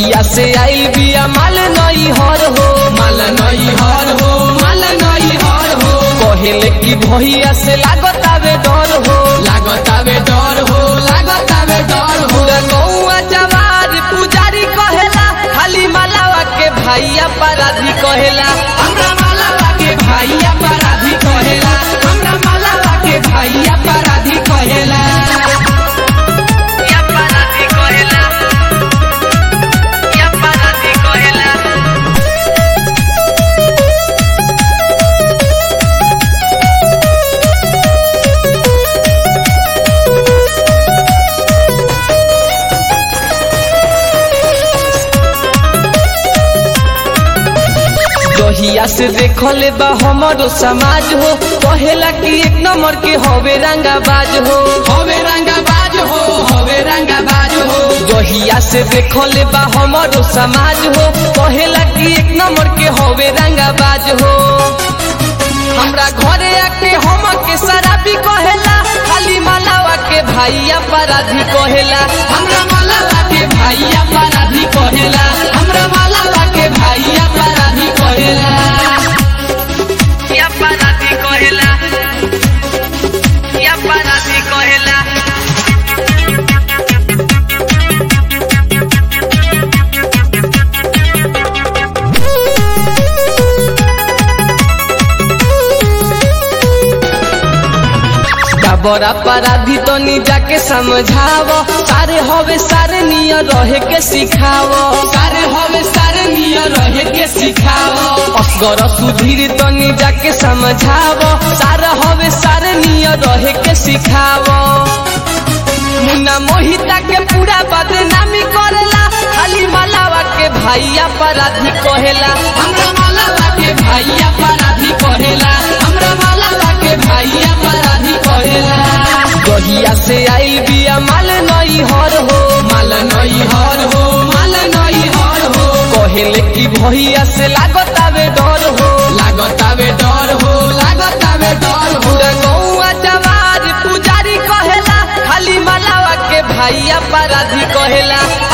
जहिया से आइल बिया माल नई हर हो माल नई हर हो माल नई हर हो कहेले की भैया से लागत आवे डर हो लागतावे डर हो लागतावे डर हो पूरा गौआ जवार पुजारी कहेला खाली मालावा के भैया पराधी कहेला हमरा मालावा के भाइया पराधी कहेला हमरा मालावा के भाइया पराधी कहेला या पराधी कहेला या पराधी कहेला जहिया से देखले बा हमारो समाज हो कहेला कि एक नंबर के हवे रंगाबाज हो हवे रंगाबाज हो हवे रंगाबाज हो जहिया से देखले बा हमारो समाज हो कहेला कि एक नंबर के हवे रंगाबाज हो हमरा घरे आके हम के शराबी कहेला खाली मालावा के भैया पराधी कहेला हमरा मालावा के भाइया पराधी कहेला हमरा मालावा के भाइया पराधी कहेला या पराधी कहेला या पराधी कहेला बड़ा पराधी तो नी जाके समझाव सारे हवे सारे नियर रहे के सिखाव सारे हवे सारे नियर रहे के सिखाओ असगर सुधीर तो नी जाके समझाव सारे हवे सारे नियर रहे के सिखाव मुन्ना मोहिता के पूरा बदनामी करेला खाली मलावा के भैया पराधी कहेला हमरा मालावा के भाइया पराधी कहेला हमरा मालावा के भाइया पराधी कहेला गहिया से आइल बिया माल नई हर हो माल नई हर हो माल नई हर हो कहेले की भैया से लागत आवे डर हो लागतावे डर हो लागतावे डर हो पूरा गौआ जवार पुजारी कहेला खाली मलावा के भैया पराधी कहेला